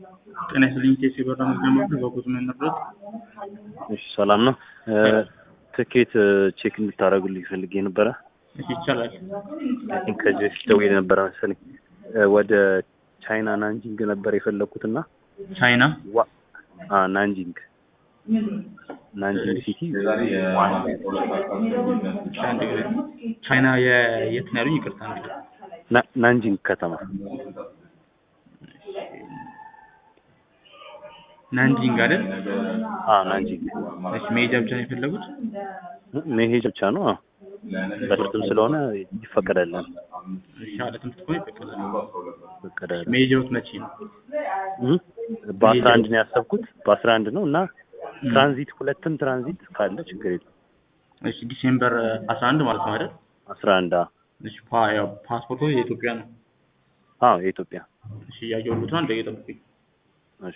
ጤና ይስጥልኝ ኬስ የበራ መዝገመቱ በጉዞ መነብረት እሺ ሰላም ነው። ትኬት ቼክ እንድታደርጉልኝ ፈልጌ ነበረ። እሺ ይቻላል። አይ ቲንክ ከዚህ በፊት ደውዬ ነበረ መሰለኝ። ወደ ቻይና ናንጂንግ ነበር የፈለግኩትና ቻይና ዋ አ ናንጂንግ ናንጂንግ ሲቲ አንድ ጊዜ ቻይና የ- የት ነው ያሉኝ? ይቅርታ ነው። ና- ናንጂንግ ከተማ ናንጂንግ አይደል? አ ናንጂንግ እሺ መሄጃ ብቻ ነው የፈለጉት? መሄጃ ብቻ ነው። አዎ በትምህርትም ስለሆነ ይፈቀዳለን እሺ አለ ትምህርት ከሆነ ይፈቀዳል። ይፈቀዳል። መሄጃዎት መቼ ነው? እም? በአስራ አንድ ነው ያሰብኩት በአስራ አንድ ነው እና ትራንዚት ሁለትም ትራንዚት ካለ ችግር የለም። እሺ ዲሴምበር 11 ማለት ነው አይደል? አስራ አንድ አዎ እሺ ፓ ያው ፓስፖርቱ የኢትዮጵያ ነው። አዎ የኢትዮጵያ እሺ እያየሁት ነው። አንዴ ጠብቁኝ። እሺ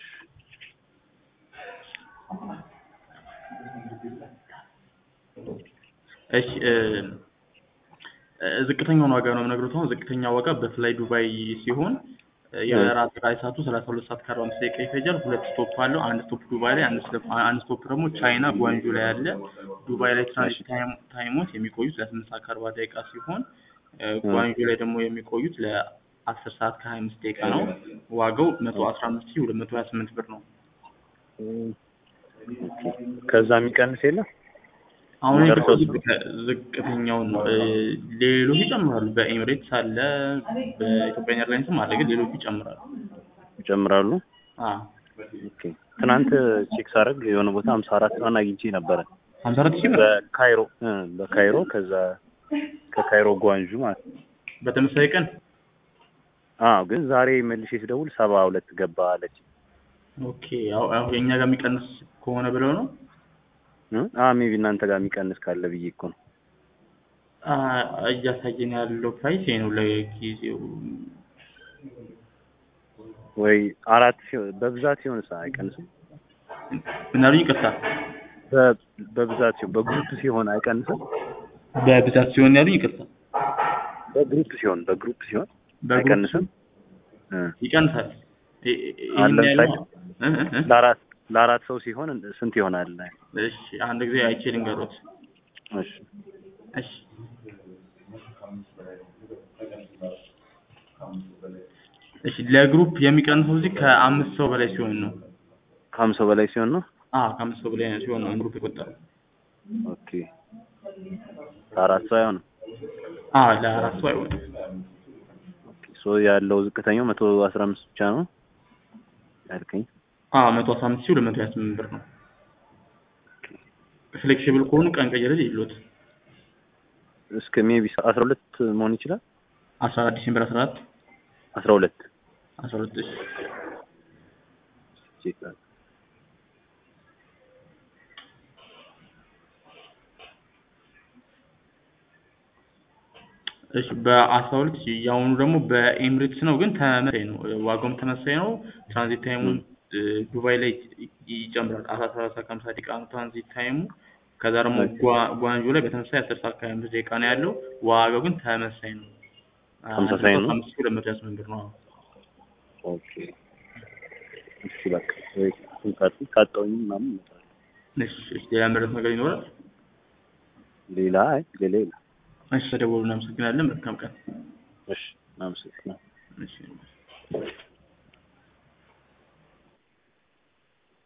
እሺ እ እ ዝቅተኛውን ዋጋ ነው የምነግሩት። አሁን ዝቅተኛ ዋጋ በፍላይ ዱባይ ሲሆን እ የበረራ አጠቃላይ ሰዓቱ ሰላሳ ሁለት ሰዓት ከአርባ አምስት ደቂቃ ይፈጃል። ሁለት ስቶፕ አለው። አንድ ስቶፕ ዱባይ ላይ፣ አንድ ስቶፕ አንድ ስቶፕ ደግሞ ቻይና ጓንጁ ላይ አለ። ዱባይ ላይ ትራንዚት ታይም ታይሞች የሚቆዩት ለስምንት ሰዓት ከአርባ ደቂቃ ሲሆን እ ጓንጁ ላይ ደግሞ የሚቆዩት ለአስር ሰዓት ከሀያ አምስት ደቂቃ ነው። ዋጋው መቶ አስራ አምስት ሺህ ሁለት መቶ ሀያ ስምንት ብር ነው። እም፣ ኦኬ። ከዛ የሚቀንስ የለም አሁን ደርሶ ዝቅ- ዝቅተኛውን ነው። እ ሌሎች ይጨምራሉ። በኤሚሬትስ አለ፣ በኢትዮጵያ ኤርላይንስም አለ፣ ግን ሌሎቹ ይጨምራሉ። ይጨምራሉ። አ ኦኬ። ትናንት ቼክ ሳደርግ የሆነ ቦታ ሀምሳ አራት ምናምን አግኝቼ ነበረ ሀምሳ አራት ሺህ ብር በካይሮ እ በካይሮ ከዛ ከካይሮ ጓንጁ ማለት ነው። በተመሳሳይ ቀን አዎ ግን ዛሬ መልሼ ስደውል ሰባ ሁለት ገባ አለች። ኦኬ። ያው ያው የእኛ ጋር የሚቀንስ ከሆነ ብለው ነው። እ አዎ ሜቢ እናንተ ጋር የሚቀንስ ካለ ብዬ እኮ ነው። አ እያሳየን ያለው ፕራይስ ይሄ ነው ለጊዜው። ወይ አራት ሲሆን በብዛት ሲሆን ሳ አይቀንስም። ምን አሉኝ? ይቅርታ። በ- በብዛት ሲሆን በግሩፕ ሲሆን አይቀንስም። በብዛት ሲሆን ያሉኝ? ይቅርታ። በግሩፕ ሲሆን በግሩፕ ሲሆን በግሩፕ አይቀንስም። እ ይቀንሳል። ይ- ይ- አለ ይሄን ያለው ለምሳሌ እ እ እ ለአራት ለአራት ሰው ሲሆን ስንት ይሆናል? እሺ አንድ ጊዜ አይቼ ልንገሮት። እሺ እሺ እሺ ለግሩፕ የሚቀንሰው እዚህ ከአምስት ሰው በላይ ሲሆን ነው። ከሀምሳ በላይ ሲሆን ነው። አ ከአምስት ሰው በላይ ሲሆን ነው ግሩፕ የቆጠረው። ኦኬ ከአራት ሰው አይሆንም። አ ለአራት ሰው አይሆንም። ኦኬ ሶ ያለው ዝቅተኛው መቶ አስራ አምስት ብቻ ነው ያልከኝ። አ መቶ አስራ አምስት ሺህ ሁለት መቶ ሀያ ስምንት ብር ነው። ፍሌክሲብል ከሆኑ ቀን ቀይረል ይሉት እስከ ሜቢ አስራ ሁለት መሆን ይችላል። አስራ አራት ዲሴምበር አስራ አራት አስራ ሁለት አስራ ሁለት እሺ ቼክ አድርግ። እሺ በአስራ ሁለት ሺህ የአሁኑ ደግሞ በኤምሬትስ ነው፣ ግን ተመሳሳይ ነው። ዋጋውም ተመሳሳይ ነው። ትራንዚት ታይሙን እ ዱባይ ላይ ይ- ይጨምራል። አስራ ሰላሳ ከሀምሳ ደቂቃ ነው ትራንዚት ታይሙ። ከዛ ደግሞ ጓ- ጓንጆ ላይ በተመሳሳይ አስር ሰዓት ከሀያ አምስት ደቂቃ ነው ያለው። ዋጋው ግን ተመሳሳይ ነው። ተመሳሳይ ነው? አምስት ሺህ ሁለት መቶ ሀያ ስምንት ብር ነው። ኦኬ እሺ በቃ ወይ ካጥ ካጣውኝ ምናምን እመጣለሁ። እሺ እሺ ሌላ መረት ነገር ይኖራል? ሌላ አይ ሌላ የለም። እሺ ተደወሉ። እናመሰግናለን። መልካም ቀን። እሺ አመሰግናለሁ። እሺ